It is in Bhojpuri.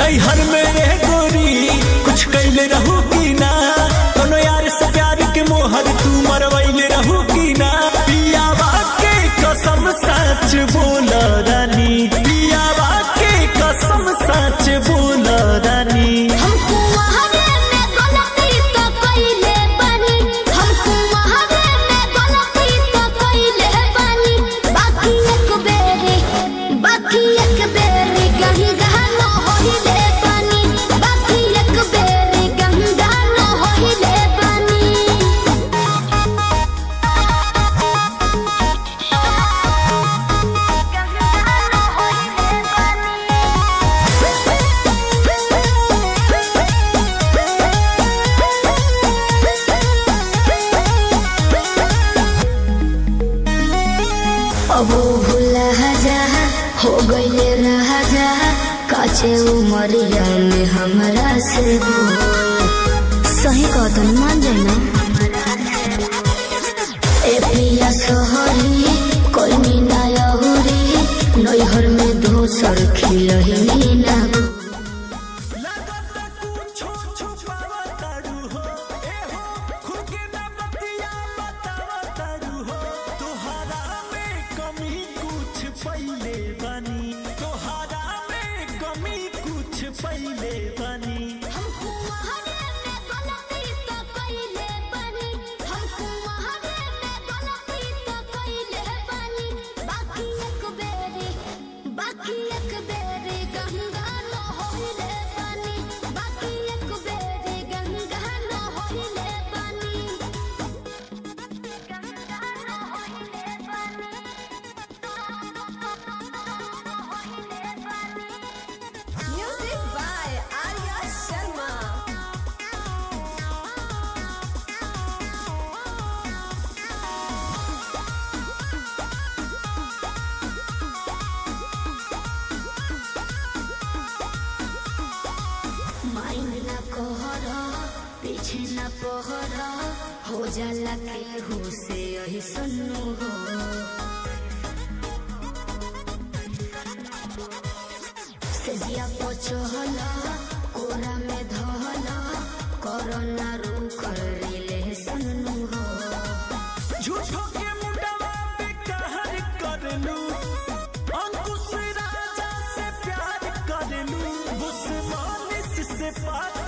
नैहर में रह गोरी कुछ कैले रहू की ना कोनो यार से प्यार के मोहर तू मरवैले रहू की ना पियावा के कसम सच बोल रानी पियावा के कसम सच बोल रानी हमको वहावे में गलती तो कइले बानी हमको वहावे में गलती तो कइले बानी बाकी एक बेरी बाकी एक बेरी कहीं गहना होइले बानी बाकी एक बेरी गंगा न होइले बानी अब भूला जा हो गईले राजा काचे उमरिया में हमरा से बोल सही कहतन मान जाए ना ए पिया सोहरी कोई मीना यहुरी नैहर में दोसर खिलही ना लगता कुछो छुपावतारू हो ए हो खुद के ना बतिया बतावतारू हो तोहरा में कमी कुछ पहिले बनी तोहरा में कमी कुछ पहिले बनी हमको वहावे में गलती तो कइले बानी हमको वहावे में गलती तो कइले बानी बाकी एक बेरी बाकी एक बेरी गंगा न होइले बानी बाकी एक बेरी गंगा न होइले बानी गंगा न होइले बानी होइले बानी Music by Arya Sharma. Mind ना कहर पीछे ना पहर हो जाला के हो से यही सुनो हो सेजिया पचहल कोरा में धहल कोरोना रू कर ले सुनो हो झूठो के मुंडवा पे कहर करलू अंकुश राजा से प्यार करलू बुस्मानिस से पार